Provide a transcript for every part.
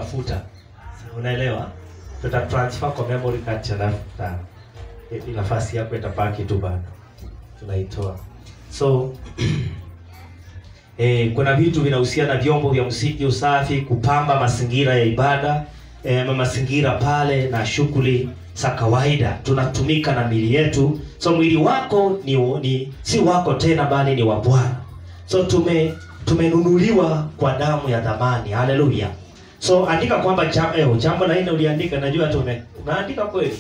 utafuta unaelewa tuta transfer kwa memory card alafu ta eh, nafasi yako itabaki tu bado tunaitoa so eh, kuna vitu vinahusiana na vyombo vya muziki usafi kupamba mazingira ya ibada eh, ama mazingira pale na shughuli za kawaida tunatumika na mili yetu so mwili wako ni, ni si wako tena bali ni wa bwana so tume tumenunuliwa kwa damu ya dhamani haleluya so andika kwamba jam, eh, jambo la nne uliandika najua tume umeandika kweli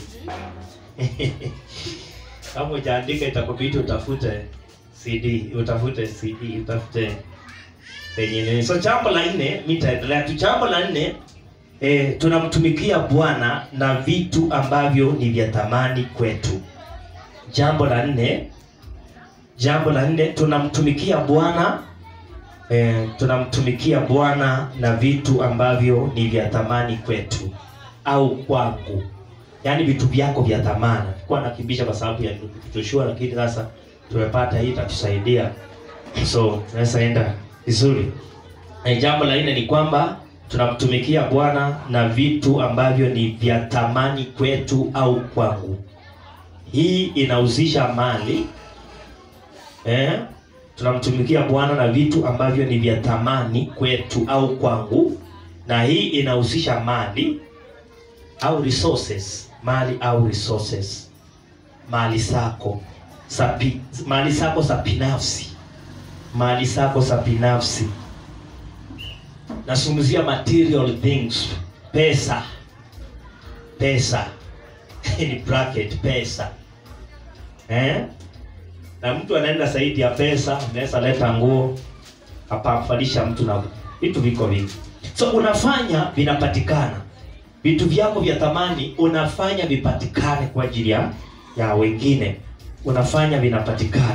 kama ujaandika itakubidi utafute cd utafute cd utafute penye nini. so jambo la nne mi nitaendelea tu jambo la nne eh, tunamtumikia bwana na vitu ambavyo ni vya thamani kwetu jambo la nne jambo la nne tunamtumikia bwana eh, tunamtumikia bwana na vitu ambavyo ni vya thamani kwetu au kwangu yaani vitu vyako vya thamani kuwa nakimbisha kwa sababu ya Joshua lakini sasa tumepata hii itatusaidia so tunaweza enda vizuri na jambo la nne ni kwamba tunamtumikia bwana na vitu ambavyo ni vya thamani kwetu au kwangu hii inahusisha mali eh? tunamtumikia bwana na vitu ambavyo ni vya thamani kwetu au kwangu na hii inahusisha mali au resources mali au resources mali zako sapi, mali zako za binafsi mali zako za binafsi nazungumzia material things pesa pesa ni bracket pesa eh? na mtu anaenda zaidi ya pesa unaweza leta nguo apamfalisha mtu na vitu viko vingi so unafanya vinapatikana vitu vyako vya thamani unafanya vipatikane kwa ajili ya ya wengine unafanya vinapatikana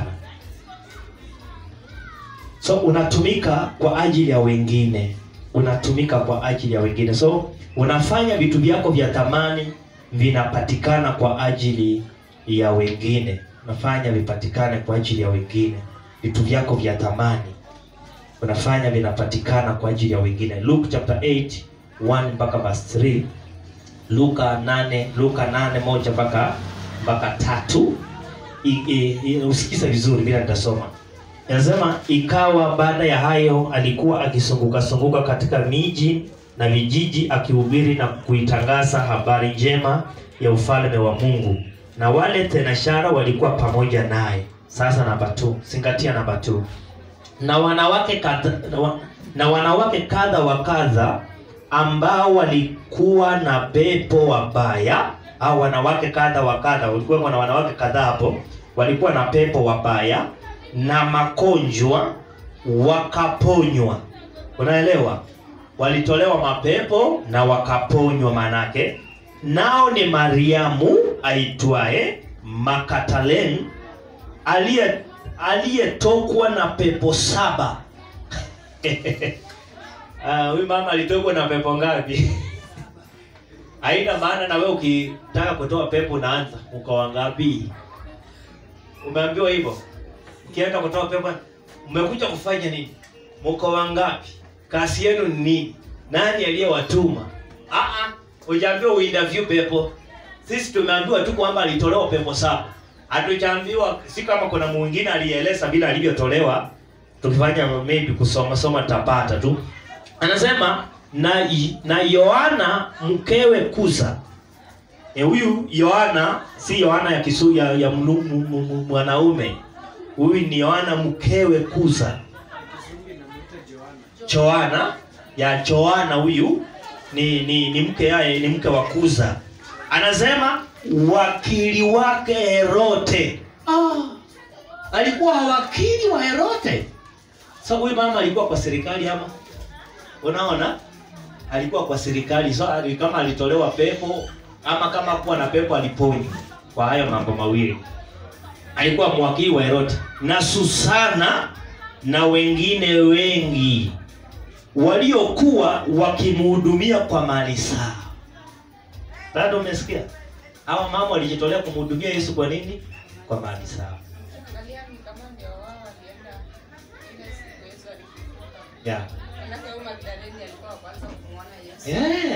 so unatumika kwa ajili ya wengine unatumika kwa ajili ya wengine so unafanya vitu vyako vya thamani vinapatikana kwa ajili ya wengine unafanya vipatikane kwa ajili ya wengine vitu vyako vya thamani unafanya vinapatikana kwa ajili ya wengine luke chapter 8 1 mpaka verse 3 luka 8 luka 8 moja mpaka mpaka tatu I- i- i- usikize vizuri bila nitasoma Anasema ikawa baada ya hayo alikuwa akisunguka sunguka katika miji na vijiji akihubiri na kuitangaza habari njema ya ufalme wa Mungu, na wale tenashara walikuwa pamoja naye. Sasa namba 2, zingatia namba 2. Na wanawake kadha, na wa- na wanawake kadha wa kadha ambao walikuwa na pepo wabaya au wanawake kadha wa kadha, walikuwa na wanawake kadhaa hapo walikuwa na pepo wabaya na magonjwa wakaponywa. Unaelewa? Walitolewa mapepo na wakaponywa, manake nao ni Mariamu aitwaye Makatalen aliye aliyetokwa na pepo saba. Ah, huyu mama alitokwa na pepo ngapi? Haina maana na wewe ukitaka kutoa pepo unaanza ukawa ngapi? Umeambiwa hivyo? Ukienda kutoa pepo, mmekuja kufanya nini? Mko wangapi? Kazi yenu ni nini? Nani aliyewatuma? Ah ah, hujaambiwa uinterview pepo. Sisi tumeambiwa tu kwamba alitolewa pepo saba. Hatujaambiwa si kama kuna mwingine alieleza bila alivyotolewa. Tukifanya maybe kusoma soma tapata tu. Anasema na na Yohana mkewe Kuza. E, huyu Yohana si Yohana ya kisu ya, ya mnu- mu- mu- mu- mwanaume. Huyu ni Yohana mkewe Kuza. Joana ya Joana huyu ni ni, ni mke yaye ni mke wa Kuza. Anasema wakili wake Herote. Ah, alikuwa wakili wa Herote. Sasa huyu mama alikuwa kwa serikali ama? Unaona? Alikuwa kwa serikali. So ali- kama alitolewa pepo ama kama kuwa na pepo aliponywa. Kwa hayo mambo mawili. Alikuwa mwakili wa Herote na Susana na wengine wengi waliokuwa wakimhudumia kwa mali zao. Bado umesikia? Hawa mama walijitolea kumhudumia Yesu kwa nini? Kwa mali zao. Angalia ni kama ndio wao walienda ile siku Yesu alifufuka. Yeah. Manake huyu Magdalene alikuwa wa kwanza kumwona Yesu. Yeah.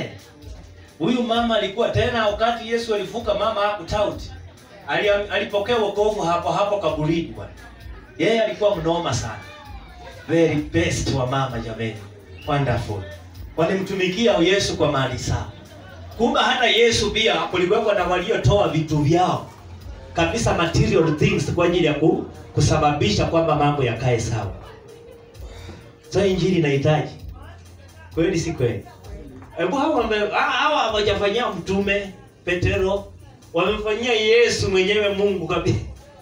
huyu mama alikuwa tena wakati yesu alifuka mama hakutauti Ali, alipokea wokovu hapo hapo kaburini bwana yeye alikuwa mnoma sana very best wa mama jameni wonderful walimtumikia yesu kwa mali sawa kumbe hata yesu pia kulikuwepo na waliotoa vitu vyao kabisa material things kwa ajili ya ku, kusababisha kwamba mambo yakae sawa so injili inahitaji kweli si kweli hebu hawa wame- ha- hawa hawajafanyia mtume petero wamemfanyia yesu mwenyewe mungu kabisa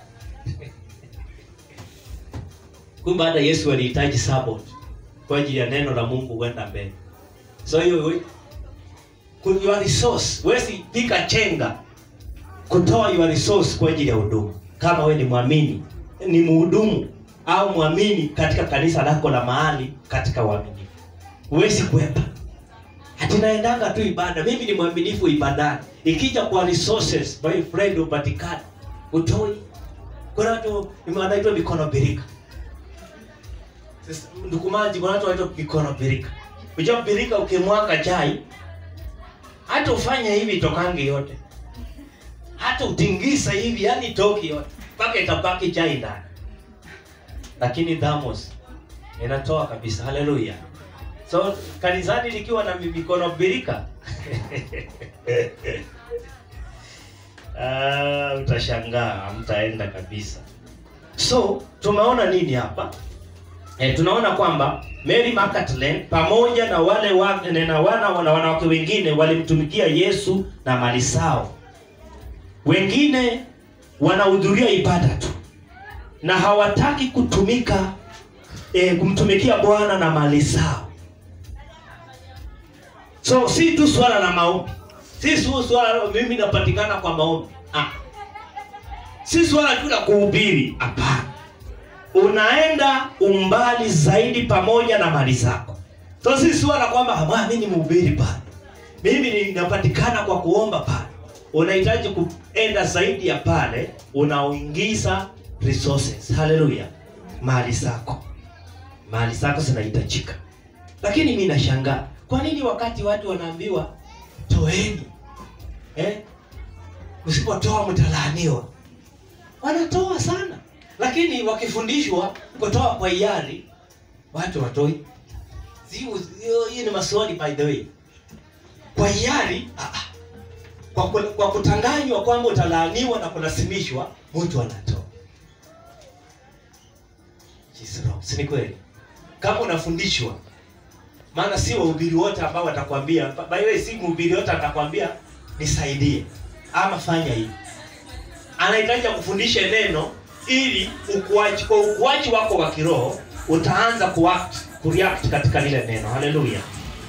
kumbe hata yesu alihitaji support kwa ajili ya neno la mungu kwenda mbele so hiyo we- ku- your resource wesi pika chenga kutoa your resource kwa ajili ya huduma kama we ni mwamini ni mhudumu au mwamini katika kanisa lako la mahali katika uaminifu huwezi kwepa ati naendanga tu ibada mimi ni mwaminifu ibadani ikija kwa resources my friend upatikana utoi kuna watu wanaitwa mikono birika Sasa, ndukumaji kuna watu wanaitwa mikono birika unajua birika ukimwaka chai hata ufanye hivi itokangi yote hata utingisa hivi yani toki yote mpaka itabaki chai ndani lakini dhamos inatoa kabisa haleluya so kanisani likiwa na mikono birika ah, utashangaa mtaenda kabisa so tumeona nini hapa e, tunaona kwamba Mary Magdalene pamoja na wale wa, na wana na wanawake wengine walimtumikia Yesu na mali zao. Wengine wanahudhuria ibada tu na hawataki kutumika e, kumtumikia Bwana na mali zao. So si tu swala la maombi, si tu swala la mimi napatikana kwa maombi ah. Si swala tu la kuhubiri, hapana unaenda umbali zaidi pamoja na mali zako so si swala kwamba "Ah, mimi ni mhubiri pale mimi ninapatikana kwa kuomba pale unahitaji kuenda zaidi ya pale unaoingiza resources haleluya mali zako mali zako zinahitajika lakini mi nashangaa kwa nini wakati watu wanaambiwa toeni eh? usipotoa mtalaaniwa wanatoa sana lakini wakifundishwa kutoa kwa hiari watu watoi Hiyo- hiyo hiyo ni maswali by the way kwa hiari ah, ah. kwa, ku- kwa kutanganywa kwamba utalaaniwa na kulazimishwa mtu anatoa She's wrong. si ni kweli kama unafundishwa maana si wahubiri wote ambao watakwambia by the way si mhubiri wote atakwambia nisaidie ama fanya hivi anahitaji kufundisha neno ili ukuaji kwa ukuaji wako wa kiroho utaanza kuact kureact katika lile neno haleluya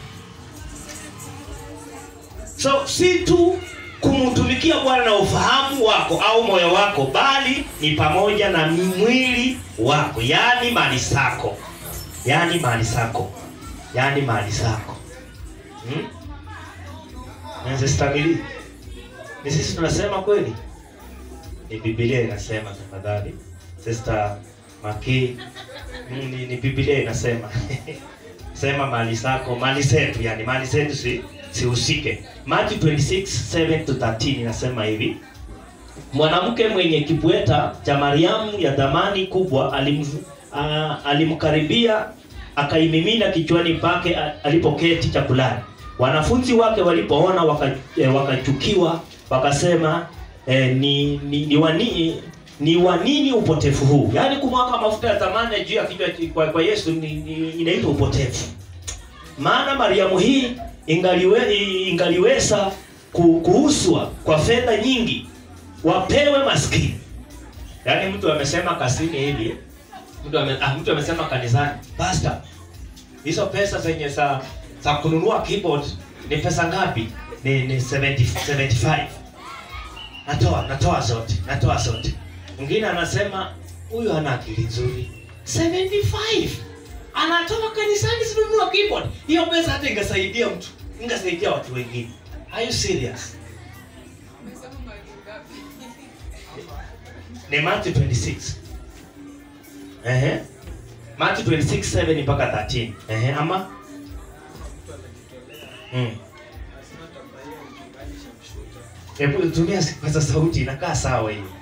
so si tu kumtumikia bwana na ufahamu wako au moyo wako bali ni pamoja na mwili wako yaani mali zako yaani mali zako yaani mali zako hmm? nazistamili ni sisi tunasema kweli ni Biblia inasema tafadhali. Sister Maki, mm, ni, ni Biblia inasema sema mali zako, mali zetu, yani mali zetu si sihusike. Matthew 26 7 to 13 inasema hivi mwanamke mwenye kibweta cha Mariamu ya dhamani kubwa alim, a, alimkaribia akaimimina kichwani pake a- alipoketi chakulani. Wanafunzi wake walipoona waka, e, wakachukiwa wakasema e, ni, ni, ni, wani, ni wa nini upotevu huu? Yaani kumwaka mafuta ya thamani juu ya kichwa kwa, kwa Yesu ni, ni, inaitwa upotevu maana Mariamu hii ingaliwe, ingaliweza ku- kuuzwa kwa fedha nyingi wapewe maskini. Yaani mtu amesema kasini hivi, mtu ame, ah, mtu amesema kanisani, pastor, hizo pesa zenye za za kununua keyboard ni pesa ngapi? Ni ni 70 75. Natoa natoa zote, natoa zote. Mwingine anasema huyu hana akili nzuri. 75 anatoka kanisani sinunua keyboard. Hiyo pesa hata ingesaidia mtu, ingesaidia watu wengine. Are you serious? Umesema mali ngapi? ni Matthew 26. Ehe. Matthew 26 7 mpaka 13. Ehe, ama mtu anajitolea mm. lazima atambaia Hebu tumia kipaza sauti inakaa sawa hiyo.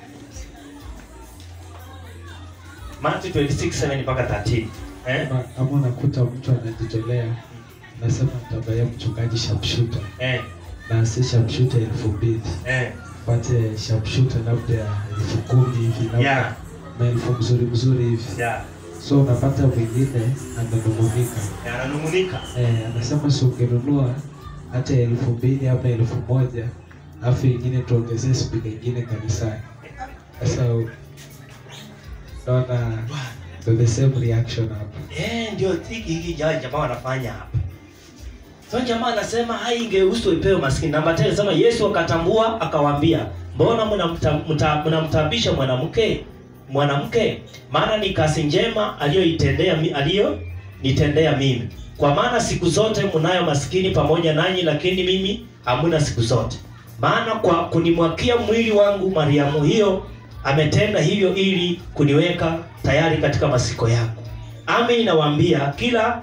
Matthew 26:7 mpaka 13. Eh? Ama- ama unakuta mtu anajitolea nasema nitabaya mchungaji sharpshooter Eh. na si sharpshooter elfu mbili Eh. pate sharpshooter labda ya elfu kumi hivi labda Yeah. maelfu mzuri mzuri hivi Yeah. so unapata mwingine amenung'unika Ananungunika. eh, anasema si ungenunua hata elfu mbili ama elfu moja alafu ingine tuongezee spika ingine kanisani sasa naona ndo the same reaction hapa Eh, ndio hiki hiki ja- jamaa wanafanya hapa. So jamaa anasema hai ingehusu ipewe maskini. Namba 10 anasema Yesu akatambua akawaambia, "Mbona mnamta- mta- mnamtabisha mwanamke? Mwanamke, maana ni kazi njema aliyoitendea mi- aliyo nitendea mimi. Kwa maana siku zote mnayo maskini pamoja nanyi, lakini mimi hamuna siku zote. Maana kwa kunimwakia mwili wangu Mariamu hiyo ametenda hivyo ili kuniweka tayari katika masiko yako. Amen, nawaambia kila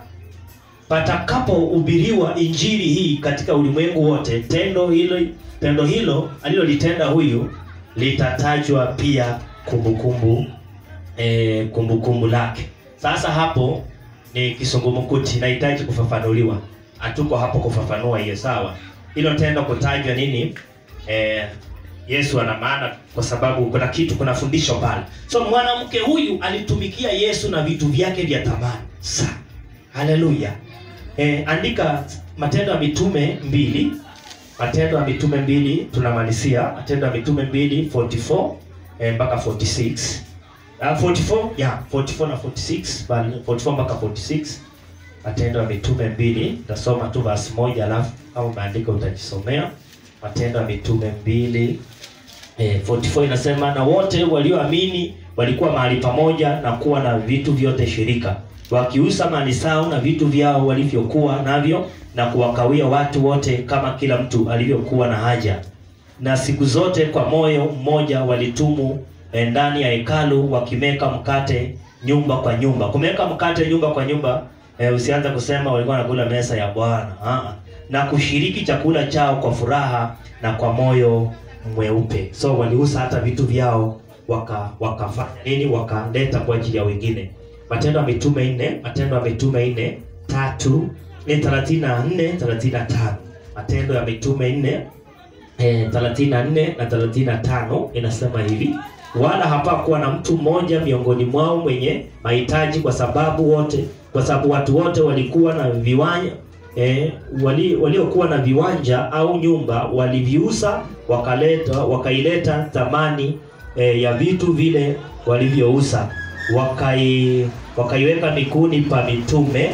patakapohubiriwa injili hii katika ulimwengu wote, tendo hilo tendo hilo alilolitenda huyu litatajwa pia kumbukumbu eh, kumbukumbu lake. Sasa hapo ni kisungumukuti, nahitaji kufafanuliwa. Hatuko hapo kufafanua hiyo, sawa. Hilo tendo kutajwa nini? Eh, Yesu ana maana kwa sababu kuna kitu, kuna fundisho pale. So mwanamke huyu alitumikia Yesu na vitu vyake vya thamani sana. Haleluya. Eh, andika Matendo ya Mitume mbili Matendo ya Mitume mbili tunamalizia. Matendo ya Mitume mbili 44 eh, mpaka 46. Uh, 44 yeah, 44 na 46 bali 44 mpaka 46. Matendo ya Mitume mbili tasoma tu verse moja alafu au maandiko utajisomea. Matendo ya Mitume mbili eh, 44 inasema na wote walioamini walikuwa mahali pamoja na kuwa na vitu vyote shirika, wakiuza mali zao na vitu vyao walivyokuwa navyo, na kuwakawia watu wote kama kila mtu alivyokuwa na haja. Na siku zote kwa moyo mmoja walitumu eh, ndani ya hekalu wakimeka mkate nyumba kwa nyumba. Kumeka mkate nyumba kwa nyumba eh, usianze kusema walikuwa wanakula meza ya Bwana. Ah, na kushiriki chakula chao kwa furaha na kwa moyo mweupe. So waliuza hata vitu vyao waka wakafanya nini? Wakaleta kwa ajili ya wengine. Matendo ya Mitume nne, Matendo ya Mitume nne tatu ni thelathini na nne thelathini na tano Matendo ya Mitume nne eh, 34 na 35 inasema hivi wala hapakuwa na mtu mmoja miongoni mwao mwenye mahitaji kwa sababu wote kwa sababu watu wote walikuwa na viwanja eh, wali, waliokuwa na viwanja au nyumba waliviuza wakaleta wakaileta thamani eh, ya vitu vile walivyouza wakai wakaiweka miguuni pa mitume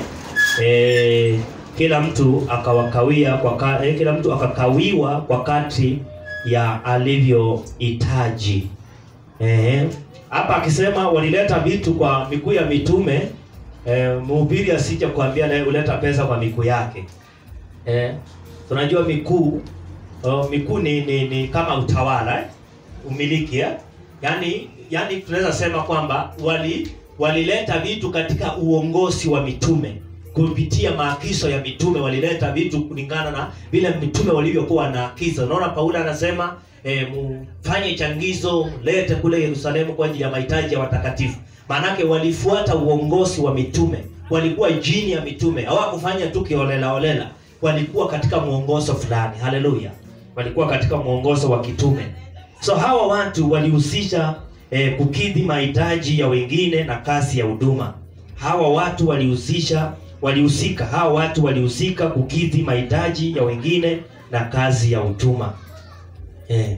eh, kila mtu akawakawia kwa ka, eh, kila mtu akakawiwa kwa kadri ya alivyohitaji. Eh, hapa akisema walileta vitu kwa miguu ya mitume eh, mhubiri asije kuambia naye uleta pesa kwa miguu yake. Eh, tunajua mikuu oh, mikuu ni, ni, ni kama utawala eh? umiliki eh? Yaani yaani tunaweza sema kwamba wali walileta vitu katika uongozi wa mitume kupitia maagizo ya mitume walileta vitu kulingana na vile mitume walivyokuwa wanaagiza. Unaona Paulo anasema e, mfanye changizo, lete kule Yerusalemu kwa ajili ya mahitaji ya watakatifu. Maanake walifuata uongozi wa mitume, walikuwa chini ya mitume, hawakufanya tu kiolela holela, walikuwa katika mwongozo fulani. Haleluya, walikuwa katika mwongozo wa kitume. So hawa watu walihusisha eh, kukidhi mahitaji ya wengine na kazi ya huduma. Hawa watu walihusisha walihusika, hawa watu walihusika kukidhi mahitaji ya wengine na kazi ya huduma. Eh,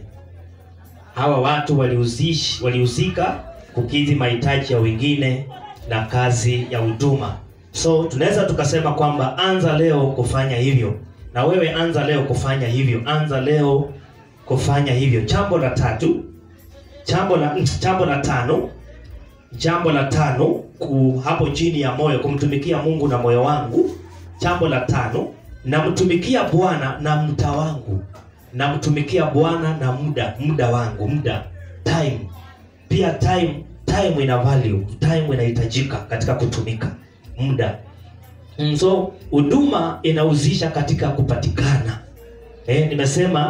hawa watu walihusish walihusika kukidhi mahitaji ya wengine na kazi ya huduma. So tunaweza tukasema kwamba anza leo kufanya hivyo, na wewe anza leo kufanya hivyo, anza leo kufanya hivyo. Jambo la tatu, jambo la jambo la tano, jambo la tano ku, hapo chini ya moyo, kumtumikia Mungu na moyo wangu. Jambo la tano, namtumikia Bwana na muda wangu, namtumikia Bwana na muda muda wangu, muda time. Pia time time ina value, time inahitajika katika kutumika muda. Mm, So huduma inahusisha katika kupatikana. Eh, nimesema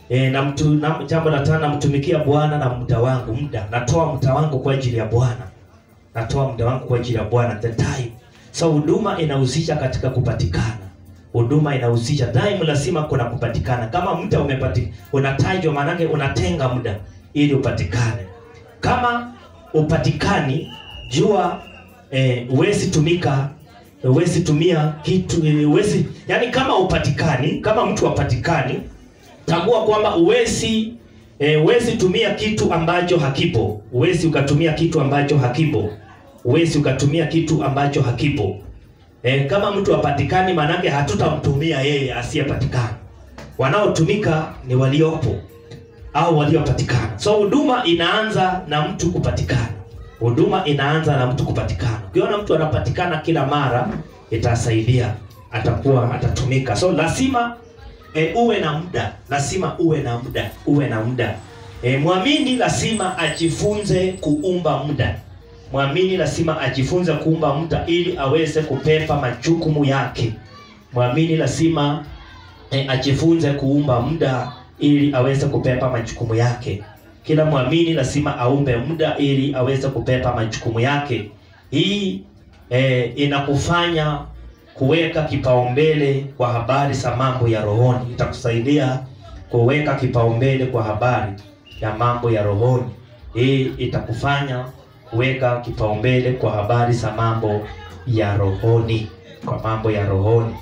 E, na mtu na, jambo la tano namtumikia Bwana na muda wangu, muda natoa muda wangu kwa ajili ya Bwana, natoa muda wangu kwa ajili ya Bwana, the time. So huduma inahusisha katika kupatikana, huduma inahusisha time, lazima kuna kupatikana. Kama muda umepati unatajwa, maanake unatenga muda ili upatikane. Kama upatikani, jua eh, huwezi tumika huwezi tumia kitu eh, huwezi yani, kama upatikani, kama mtu hapatikani tambua kwamba uwezi e, uwezi tumia kitu ambacho hakipo. Uwezi ukatumia kitu ambacho hakipo. Uwezi ukatumia kitu ambacho hakipo. E, kama mtu hapatikani, maanake hatutamtumia yeye asiyepatikana. Wanaotumika ni waliopo au waliopatikana. So huduma inaanza na mtu kupatikana. Huduma inaanza na mtu kupatikana. Ukiona mtu anapatikana kila mara, itasaidia, atakuwa atatumika. So lazima e, uwe na muda, lazima uwe na muda, uwe na muda. E, mwamini lazima ajifunze kuumba muda. Mwamini lazima ajifunze kuumba muda ili aweze kupepa majukumu yake. Mwamini lazima e, ajifunze kuumba muda ili aweze kupepa majukumu yake. Kila mwamini lazima aumbe muda ili aweze kupepa majukumu yake. Hii e, inakufanya kuweka kipaumbele kwa habari za mambo ya rohoni. Itakusaidia kuweka kipaumbele kwa habari ya mambo ya rohoni. Hii itakufanya kuweka kipaumbele kwa habari za mambo ya rohoni, kwa mambo ya rohoni.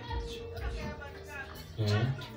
Mm.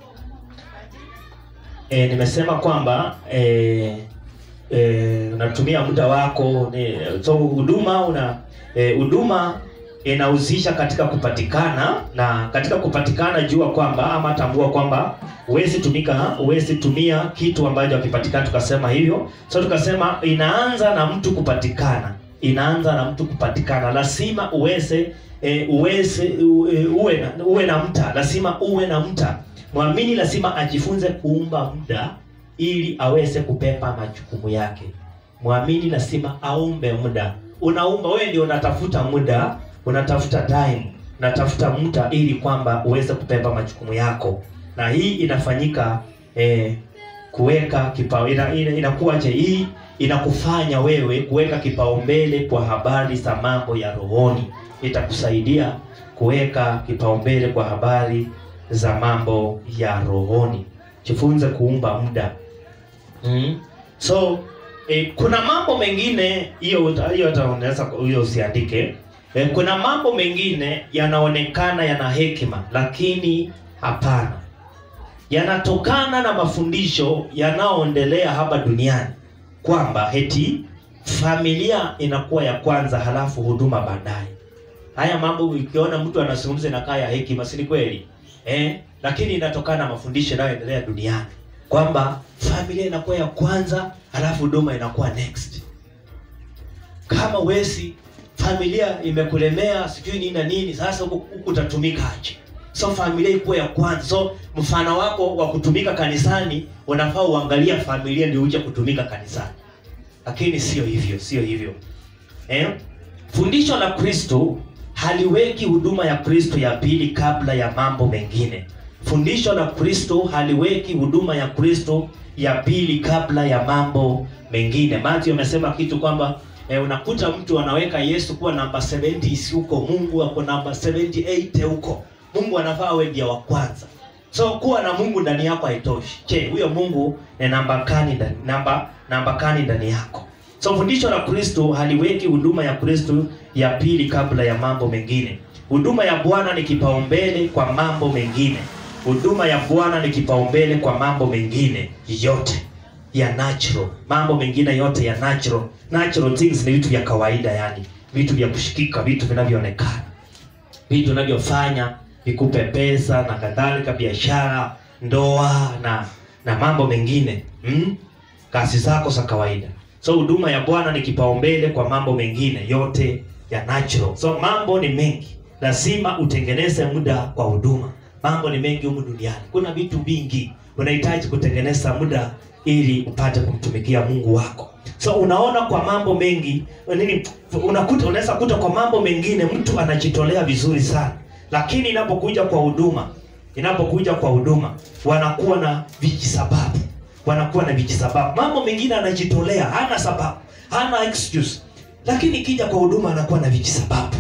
E, nimesema kwamba e, e, unatumia muda wako ni, so huduma una e, huduma inahusisha katika kupatikana, na katika kupatikana jua kwamba ama tambua kwamba huwezi tumika huwezi tumia kitu ambacho hakipatikana. Tukasema hivyo, so tukasema inaanza na mtu kupatikana, inaanza na mtu kupatikana. Lazima uweze e, uweze uwe, uwe na, uwe na mta, lazima uwe na mta. Mwamini lazima ajifunze kuumba muda ili aweze kupepa majukumu yake. Mwamini lazima aumbe muda. Unaumba wewe, ndio unatafuta muda, unatafuta time, unatafuta muda ili kwamba uweze kupepa majukumu yako, na hii inafanyika eh, kuweka kipao ina, ina, inakuwaje? Hii inakufanya wewe kuweka kipaumbele kwa habari za mambo ya rohoni. Itakusaidia kuweka kipaumbele kwa habari za mambo ya rohoni. Jifunze kuumba muda mm. So eh, kuna mambo mengine hiyo hiyo hata unaweza hiyo usiandike. Eh, kuna mambo mengine yanaonekana yana hekima, lakini hapana, yanatokana na mafundisho yanayoendelea hapa duniani kwamba heti familia inakuwa ya kwanza, halafu huduma baadaye. Haya mambo ukiona mtu anazungumza inakaa ya hekima, si ni kweli? Eh, lakini inatokana na mafundisho yanayoendelea duniani kwamba familia inakuwa ya kwanza, halafu huduma inakuwa next. Kama wesi familia imekulemea sijui nini na nini, sasa huku huku utatumika aje? So familia ikuwa ya kwanza. So mfano wako wa kutumika kanisani unafaa uangalia familia ndio uje kutumika kanisani, lakini sio hivyo, sio hivyo eh? Fundisho la Kristo haliweki huduma ya Kristo ya pili kabla ya mambo mengine. Fundisho la Kristo haliweki huduma ya Kristo ya pili kabla ya mambo mengine. Matthew amesema kitu kwamba eh, unakuta mtu anaweka Yesu kuwa namba 70 huko, Mungu ako namba 78 huko. Mungu anafaa awe ndiye wa kwanza. So kuwa na Mungu ndani yako haitoshi. Je, huyo Mungu ni namba kani ndani namba namba kani ndani yako? So fundisho la Kristo haliweki huduma ya Kristo ya pili kabla ya mambo mengine. Huduma ya Bwana ni kipaumbele kwa mambo mengine. Huduma ya Bwana ni kipaumbele kwa mambo mengine yote ya natural. Mambo mengine yote ya natural. Natural things ni vitu vya kawaida, yani vitu vya kushikika, vitu vinavyoonekana, vitu vinavyofanya vikupe pesa na kadhalika, biashara, ndoa na na mambo mengine mm? kazi zako za kawaida. So huduma ya Bwana ni kipaumbele kwa mambo mengine yote ya natural. So mambo ni mengi, lazima utengeneze muda kwa huduma. Mambo ni mengi humu duniani, kuna vitu vingi, unahitaji kutengeneza muda ili upate kumtumikia Mungu wako. So unaona, kwa mambo mengi nini, unakuta unaweza kuta kwa mambo mengine mtu anajitolea vizuri sana, lakini inapokuja kwa huduma inapokuja kwa huduma wanakuwa na vijisababu wanakuwa na vijisababu mambo mengine anajitolea hana sababu hana excuse lakini ikija kwa huduma anakuwa na vijisababu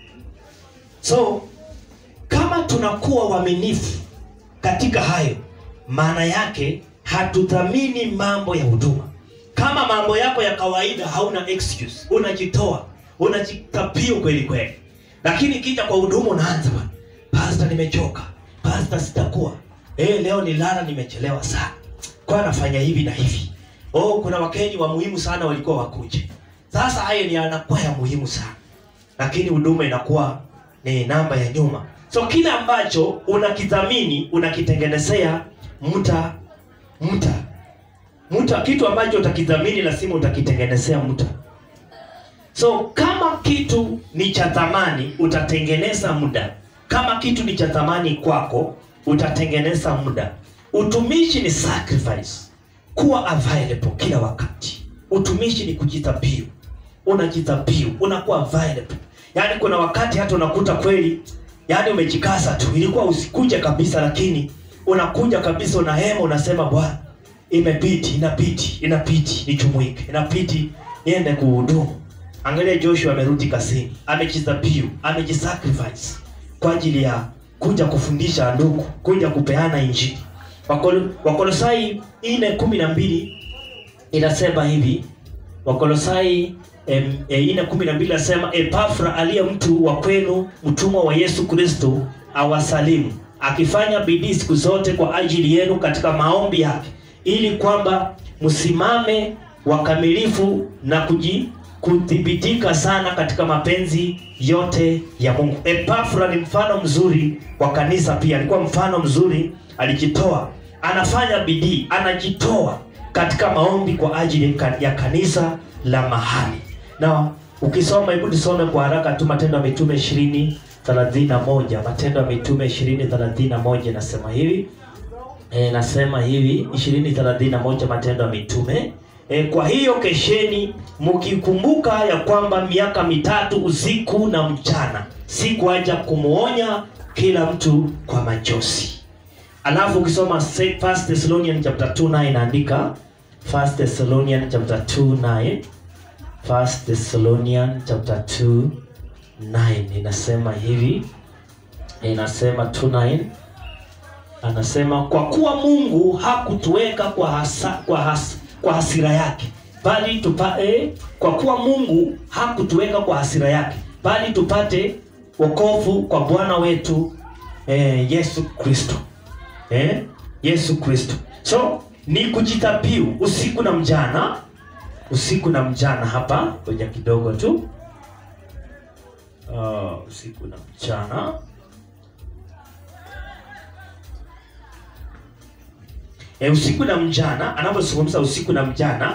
so kama tunakuwa waaminifu katika hayo maana yake hatuthamini mambo ya huduma kama mambo yako ya kawaida hauna excuse unajitoa unajitapio kweli kweli lakini ikija kwa huduma unaanza bwana pasta nimechoka pasta sitakuwa eh leo nilala nimechelewa sana kwa nafanya hivi na hivi oh kuna wakeni wa muhimu sana walikuwa wakuje sasa hayo ni yanakuwa ya muhimu sana lakini huduma inakuwa ni namba ya nyuma so kile ambacho unakithamini unakitengenezea mta mta mta kitu ambacho utakithamini lazima utakitengenezea mta so kama kitu ni cha thamani utatengeneza muda kama kitu ni cha thamani kwako utatengeneza muda utumishi ni sacrifice kuwa available kila wakati utumishi ni kujitabiu unajitabiu unakuwa available yaani kuna wakati hata unakuta kweli yaani umejikaza tu ilikuwa usikuje kabisa lakini unakuja kabisa unahema unasema bwana imebidi inabidi inabidi nichumuike inabidi niende kuhudumu angalia joshua amerudi kasini amejitabiu amejisacrifice kwa ajili ya kuja kufundisha ndugu kuja kupeana injili Wakol- wakolosai ine kumi na mbili inasema hivi wakolosai em, e, ine kumi na mbili inasema epafra aliye mtu wa kwenu mtumwa wa yesu kristo awasalimu akifanya bidii siku zote kwa ajili yenu katika maombi yake ili kwamba msimame wakamilifu na kuji kuthibitika sana katika mapenzi yote ya mungu epafra ni mfano mzuri wa kanisa pia alikuwa mfano mzuri alijitoa anafanya bidii anajitoa katika maombi kwa ajili ka- ya kanisa la mahali na ukisoma hebu nisome kwa haraka tu matendo ya mitume ishirini thelathini na moja matendo ya mitume ishirini thelathini na moja inasema hivi e, nasema hivi ishirini thelathini na moja matendo ya mitume e, kwa hiyo kesheni mkikumbuka ya kwamba miaka mitatu usiku na mchana sikuaja kumwonya kila mtu kwa machozi alafu ukisoma se- First Thessalonian chapter 2 9 inaandika First Thessalonian chapter 2 9 First Thessalonian chapter 2 9 inasema hivi inasema 2 9 anasema kwa kuwa Mungu hakutuweka kwa hasa, kwa, has, kwa hasira yake bali tupa, eh, kwa kuwa Mungu hakutuweka kwa hasira yake bali tupate wokovu kwa Bwana wetu eh, Yesu Kristo eh? Yesu Kristo. So ni kujitabiu usiku na mjana, usiku na mjana. Hapa ngoja kidogo tu, uh, usiku na mchana. E, usiku na mjana, anapozungumza usiku na mjana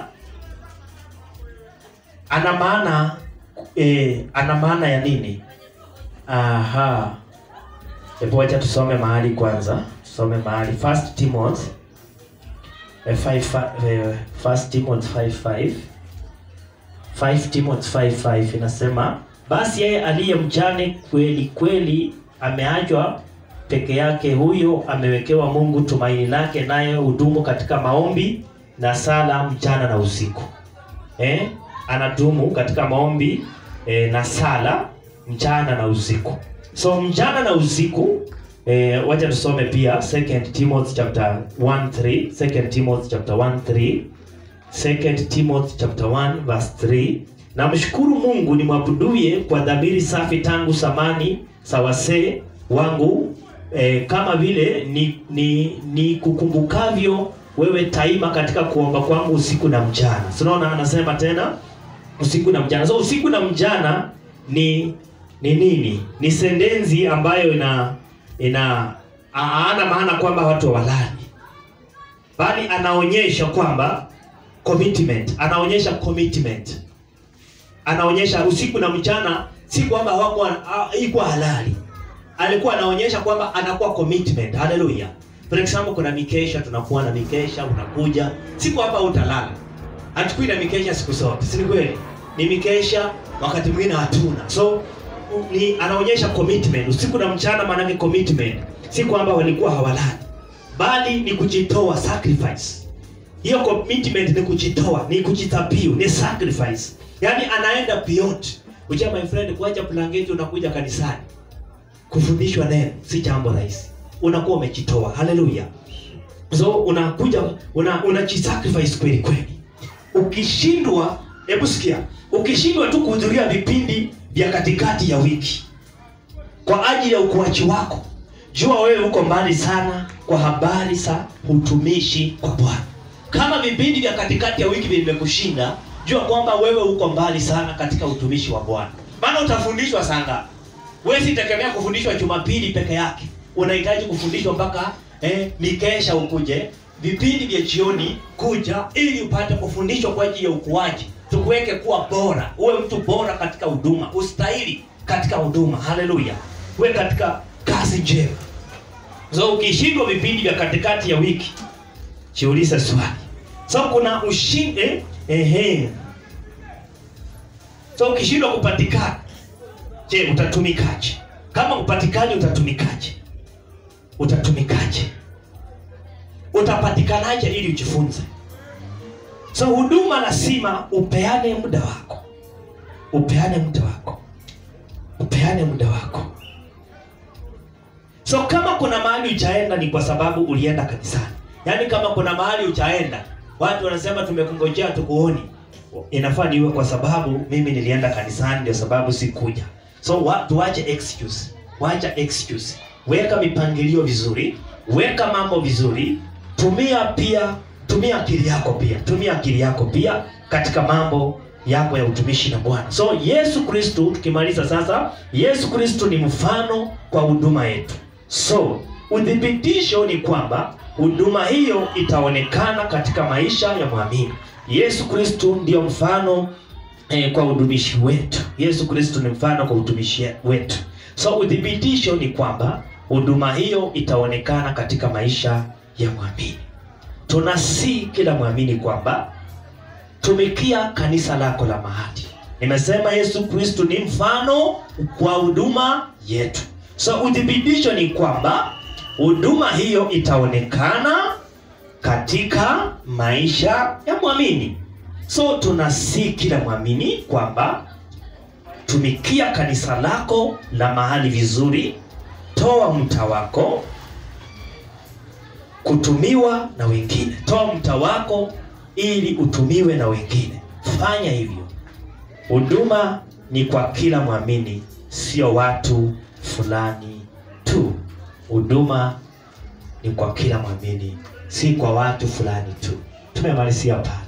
ana maana e, ana maana ya nini? Aha. Hebu wacha tusome mahali kwanza. Tusome mahali First Timothy eh, five, fi- eh, First Timothy 5:5 5 Timothy 5:5 inasema basi yeye aliye mjane kweli kweli ameachwa peke yake, huyo amewekewa Mungu tumaini lake, naye hudumu katika maombi na sala mchana na usiku. Eh, anadumu katika maombi eh, na sala mchana na usiku. So mchana na usiku eh, wacha tusome pia 2 Timothy chapter 1 3 2 Timothy chapter 1 3 2 Timothy chapter 1 verse 3 namshukuru Mungu nimwabuduye kwa dhamiri safi tangu samani za wasee wangu eh, kama vile ni, ni, ni kukumbukavyo wewe taima katika kuomba kwangu usiku na mchana. So unaona anasema tena usiku na mchana. So usiku na mchana ni ni nini? Ni sentensi ambayo ina ina haana maana kwamba watu hawalali, bali anaonyesha kwamba commitment, anaonyesha commitment, anaonyesha usiku na mchana, si kwamba hawakuwa ha- ikuwa halali, alikuwa anaonyesha kwamba anakuwa commitment. Haleluya! For example, kuna mikesha, tunakuwa na mikesha, unakuja siku hapa utalala, hatukui na mikesha siku zote, si ni kweli? Ni mikesha, wakati mwingine hatuna, so ni anaonyesha commitment usiku na mchana, maanake commitment. si kwamba walikuwa hawalali bali ni kujitoa sacrifice hiyo commitment ni kujitoa ni kujitabiu ni sacrifice yaani anaenda beyond uja my friend kuacha blanketi unakuja kanisani kufundishwa neno si jambo rahisi unakuwa umejitoa haleluya so unakuja una unajisacrifice kweli kweli ukishindwa hebu sikia ukishindwa tu kuhudhuria vipindi vya katikati ya wiki kwa ajili ya ukuaji wako jua wewe uko mbali sana kwa habari za utumishi kwa bwana kama vipindi vya katikati ya wiki vimekushinda jua kwamba wewe uko mbali sana katika utumishi wa bwana maana utafundishwa sanga wewe sitegemea kufundishwa jumapili peke yake unahitaji kufundishwa mpaka eh, mikesha ukuje vipindi vya jioni kuja ili upate kufundishwa kwa ajili ya ukuaji tukuweke kuwa bora uwe mtu bora katika huduma ustahili katika huduma haleluya uwe katika kazi njema so ukishindwa vipindi vya katikati ya wiki jiulize swali so kuna ushindi eh, ehe so ukishindwa kupatikana je utatumikaje kama upatikani utatumikaje utatumikaje utapatikanaje ili ujifunze so huduma lazima upeane muda wako upeane muda wako upeane muda wako so kama kuna mahali ujaenda ni kwa sababu ulienda kanisani yaani kama kuna mahali ujaenda watu wanasema tumekungojea tukuoni inafaa niwe kwa sababu mimi nilienda kanisani ndio sababu sikuja so wa, tuache excuse wacha excuse weka mipangilio vizuri weka mambo vizuri tumia pia tumia akili yako pia tumia akili yako pia katika mambo yako ya utumishi na bwana so yesu kristu tukimaliza sasa yesu kristu ni mfano kwa huduma yetu so uthibitisho ni kwamba huduma hiyo itaonekana katika maisha ya mwamini yesu kristu ndiyo mfano eh, kwa utumishi wetu yesu kristu ni mfano kwa utumishi wetu so uthibitisho ni kwamba huduma hiyo itaonekana katika maisha ya mwamini tunasii kila mwamini kwamba tumikia kanisa lako la mahali nimesema yesu kristu ni mfano kwa huduma yetu so uthibitisho ni kwamba huduma hiyo itaonekana katika maisha ya mwamini so tunasii kila mwamini kwamba tumikia kanisa lako la mahali vizuri toa mta wako kutumiwa na wengine toa mta wako ili utumiwe na wengine fanya hivyo huduma ni kwa kila mwamini sio watu fulani tu huduma ni kwa kila mwamini si kwa watu fulani tu tumemalizia pale